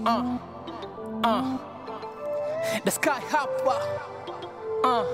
Uh, uh, the sky hapa. Uh.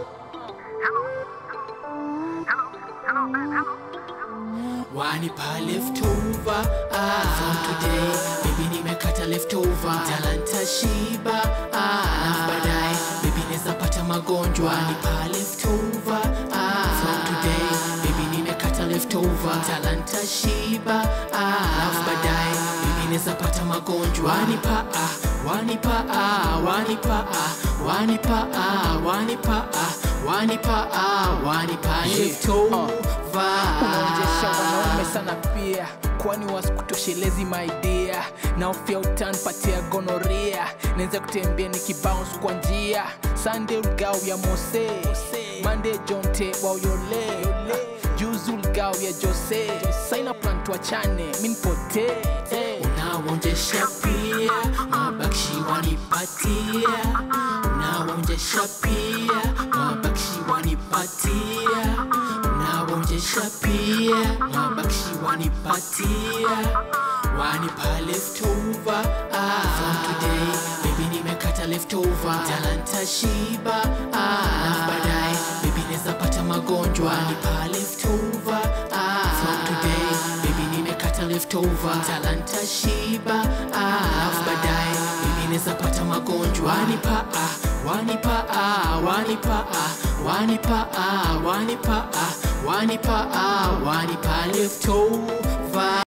wanipa leftover ah. from today baby nimekata leftover talanta shiba ah. na baadaye baby neza pata magonjwa wanipa leftover ah. from today baby nimekata leftover talanta shiba ah. na baadaye baby neza pata magonjwa wanipa ah. wanipa ah. wanipa ah. wanipa ah. wanipa ah. wanipa ah. wanipa leftover unaonjesha wanaume sana pia kwani wasikutoshelezi maidia naofia utanpatia gonoria naweza kutembea nikibounce kwa njia sande ulgao ya mose mande jonte wauyole juzi ulgao ya jose saina plan tuachane minipotee unaonjesha pia mabakshi wanipatia unaonjesha pia mabakshi wanipatia unaonjesha pia mabakshi wanipatia wanipa leftover ah. from today baby nimekata leftover talanta shiba ah. na baadaye baby neza pata magonjwa wanipa leftover ah. from today baby nimekata leftover talanta shiba ah. baadaye baby neza pata magonjwa wanipa ah. wanipa ah. wanipa ah. wanipa ah. wanipa ah. wanipa ah. wanipa leftover